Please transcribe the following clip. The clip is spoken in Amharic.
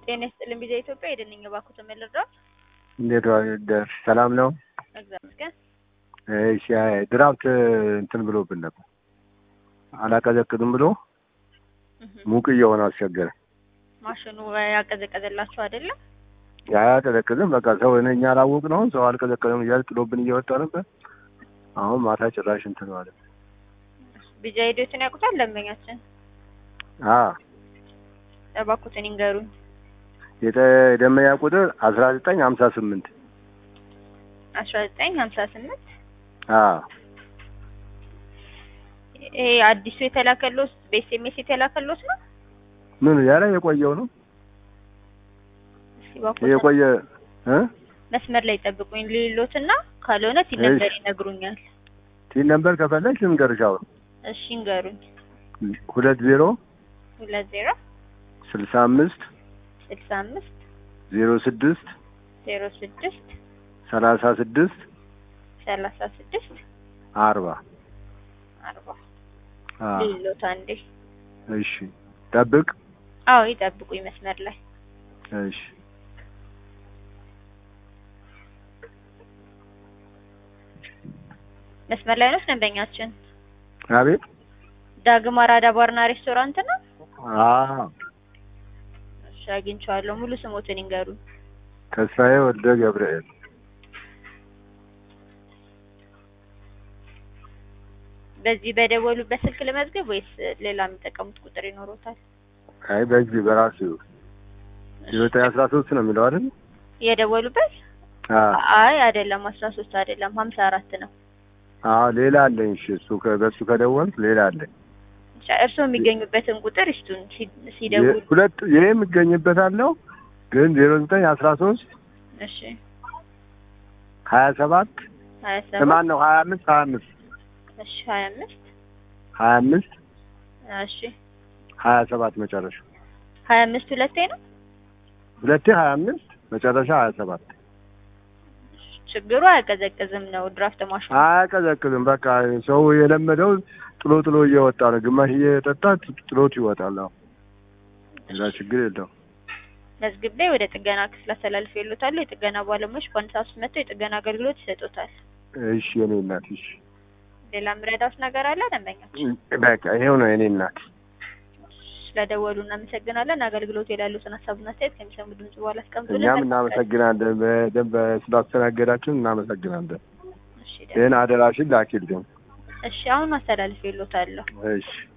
ጤና ይስጥልኝ ቢዛ ኢትዮጵያ የደንኝ ባኩት ልርዳት። እንዴት ዋደርሽ? ሰላም ነው? እግዚአብሔር ይመስገን። እሺ ድራፍት እንትን ብሎብን ነበር አላቀዘቅዝም ብሎ ሙቅ እየሆነ አስቸገረ። ማሽኑ ያቀዘቀዘላችሁ አይደለም? አያቀዘቅዝም። በቃ ሰው እኔ እኛ አላወቅ ነው ሰው አልቀዘቀዘም እያለ ጥሎብን እየወጣ ነበር። አሁን ማታ ጭራሽ እንትን ማለት ቢዛ ሂደቱን ያውቁታል ደንበኛችን? አ እባክዎትን ይንገሩኝ። የደመኛ ቁጥር አስራ ዘጠኝ ሀምሳ ስምንት አስራ ዘጠኝ ሀምሳ ስምንት አ ይሄ አዲሱ የተላከሎት በኤስኤምኤስ የተላከሎት ነው? ምን ያለ የቆየው ነው እስኪ እባክዎትን የቆየ እ መስመር ላይ ጠብቁኝ ልሎትና ካልሆነ ቲን ነበር ይነግሩኛል። ቲን ነበር ከፈለግሽ ልንገርሽ አሁን እሺ ይንገሩኝ። ሁለት ዜሮ ሁለት ዜሮ ስልሳ አምስት ስልሳ አምስት ዜሮ ስድስት ዜሮ ስድስት ሰላሳ ስድስት ሰላሳ ስድስት አርባ አርባ አ ልሎት አንዴ። እሺ ጠብቅ አዎ ይጠብቁኝ መስመር ላይ እሺ መስመር ላይ ነው ደንበኛችን። አቤት ዳግም አራዳ ባርና ሬስቶራንት ነው። አዎ እሺ አግኝቼዋለሁ። ሙሉ ስሞትን ይንገሩኝ። ተስፋዬ ወልደ ገብርኤል በዚህ በደወሉበት ስልክ ልመዝገብ ወይስ ሌላ የሚጠቀሙት ቁጥር ይኖሮታል? አይ በዚህ በራሱ ዘጠኝ አስራ ሶስት ነው የሚለው አይደል? የደወሉበት? አ አይ አይደለም፣ አስራ ሶስት አይደለም፣ ሀምሳ አራት ነው። አዎ ሌላ አለኝ። እሺ እሱ ከ- በሱ ከደወልክ ሌላ አለኝ። እሺ፣ እርስዎ የሚገኙበትን ቁጥር ይስጡን ሲ- ሲደውሉ። ሁለት ይሄ የሚገኝበት አለው ግን ዜሮ ዘጠኝ አስራ ሶስት እሺ ሀያ ሰባት ሀያ ሰባት ማን ነው ሀያ አምስት ሀያ አምስት እሺ ሀያ አምስት ሀያ አምስት እሺ ሀያ ሰባት መጨረሻ ሀያ አምስት ሁለቴ ነው። ሁለቴ ሀያ አምስት መጨረሻ ሀያ ሰባት ችግሩ አያቀዘቅዝም ነው ድራፍት ማሽኑ። አያቀዘቅዝም። በቃ ሰው የለመደው ጥሎ ጥሎ እየወጣ ነው። ግማሽ እየጠጣ ጥሎት ይወጣል። አሁን ሌላ ችግር የለውም። መዝግቤ ወደ ጥገና ክፍል አስተላልፍ ይሉታሉ። የጥገና ባለሙያዎች በአንድ ሰዓት ውስጥ መጥተው የጥገና አገልግሎት ይሰጡታል። እሺ የኔ እናት እሺ። ሌላ ምረዳት ነገር አለ ደንበኛችን? በቃ ይሄው ነው የኔ እናት። ስለደወሉ እናመሰግናለን። አገልግሎት የላሉትን ሀሳብና አስተያየት ከሚሰሙ ድምጽ በኋላ አስቀምጡልን። እኛም እናመሰግናለን። በደንብ ስላስተናገዳችን እናመሰግናለን። እሺ፣ ይህን አደራሽን ላኪልኝ። እሺ አሁን አስተላልፍ ይሉታለሁ። እሺ